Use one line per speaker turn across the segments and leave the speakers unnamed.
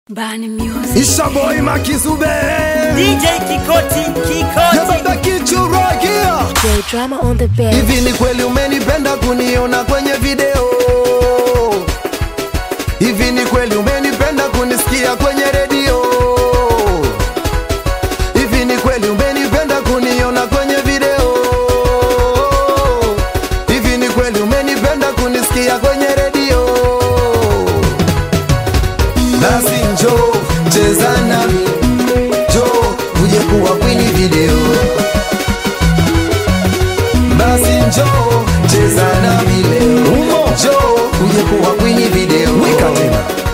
Bani Music.
Ishaboy Makizube
DJ Kikoti, Kikoti.
Yababa kichuragia
J drama on the bed.
Hivi ni kweli umenipenda kuniona kwenye video Hivi ni kweli umenipenda kunisikia kwenye redio Hivi ni kweli umenipenda kuniona kwenye video Hivi ni kweli umenipenda kunisikia kwenye redio Basi njoo cheza nami Njoo uje kuwa kwenye video basi njoo cheza nami leo, njoo uje kuwa kwenye video. Weka tena.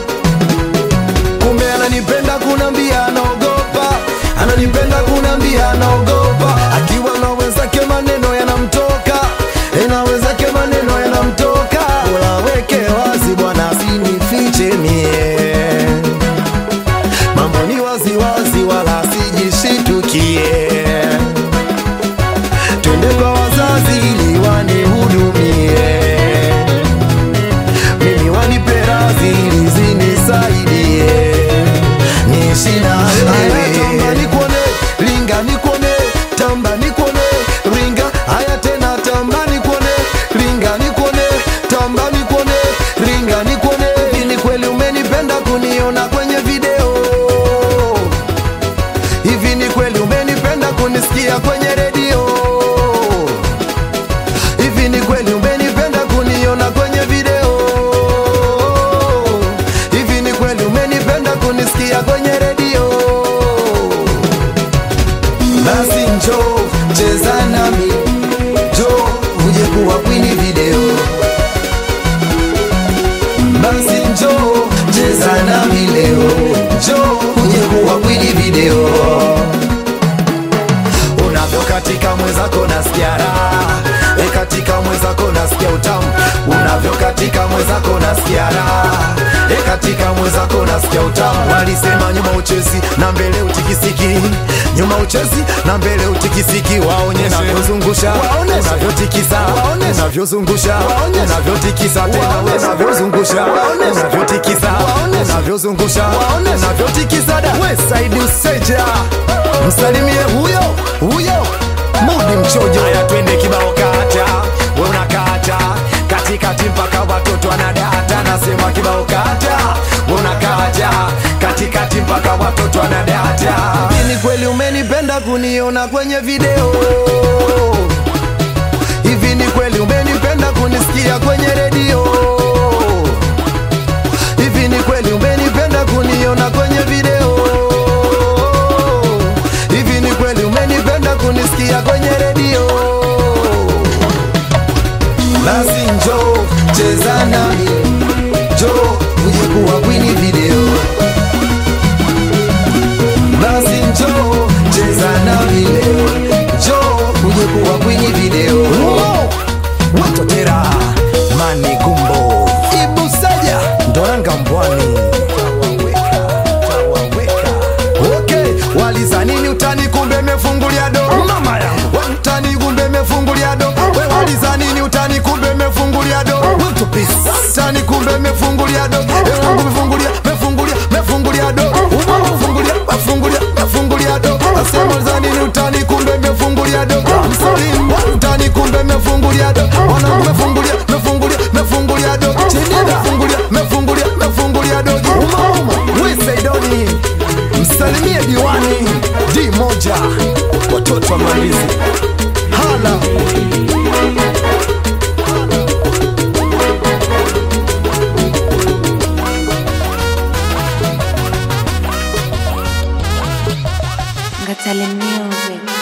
Kumbe ananipenda kunambia anaogopa, ananipenda kunambia anaogopa, akiwa na wenzake maneno yanamtoka, eh, na wenzake maneno yanamtoka. Bora weke wazi bwana, asinifiche mie, mambo ni wazi wazi, wala sijishitukie twende kwa wazazi ili wanihudumie, mimi wanipe radhi ili zinisaidie, niishi na wewe. Tamba nikuone, ringa nikuone, tamba nikuone, ringa. Haya tena, tamba nikuone, ringa nikuone, tamba nikuone, ringa nikuone. Hivi ni kweli umenipenda kuniona kwenye video? Hivi ni kweli umenipenda kunisikia kwenye redio? Hivi ni kweli umenipenda kuniona kwenye video? Hivi ni kweli umenipenda kunisikia kwenye redio? Basi njoo cheza nami, njoo uje kuwa kwenye video. Basi njoo cheza nami leo, njoo uje kuwa kwenye video unavyokatika mwenzako nasikia raha e, katika mwenzako nasikia utamu unavyokatika mwenzako nasikia raha e, katika mwenzako nasikia utamu walisema nyuma uchezi na mbele utikisiki nyuma uchezi na mbele utikisiki waonyeshe unavyozungusha unavyotikisa unavyozungusha unavyotikisa tena unavyozungusha unavyotikisa unavyozungusha unavyotikisa da we saidi useja msalimie huyo huyo mudi mchojo haya twende kibao kata we unakata katikati mpaka watoto wanadata nasema kibao kata we unakata katikati mpaka watoto wanadata ni kweli umenipenda kuniona kwenye video hivi ni kweli umenipenda kunisikia kwenye redio hivi ni kweli umenipenda kuniona kwenye video hivi ni kweli umenipenda kunisikia kwenye redio basi njoo cheza nami njoo uje kuwa kwenye video basi njoo cheza nami leo njoo uje kuwa kwenye video watotera mani gumbo ibusaja ndoranga mbwani Okay, walizanini utani kumbe mefungulia do mama yangu we utani kumbe mefungulia do we walizanini utani kumbe mefungulia do Mtu pisi. utani kumbe mefungulia do e wangu mefungulia mefungulia mefungulia do Uma mefungulia mefungulia mefungulia do asema walizanini utani kumbe mefungulia do Msalim utani kumbe mefungulia do wanangu mefungulia mefungulia mefungulia do chini mefungulia mefungulia mefungulia do uma uma we Saidoni msalimie diwani D moja watoto wa Malizi hala
Ngatale Music.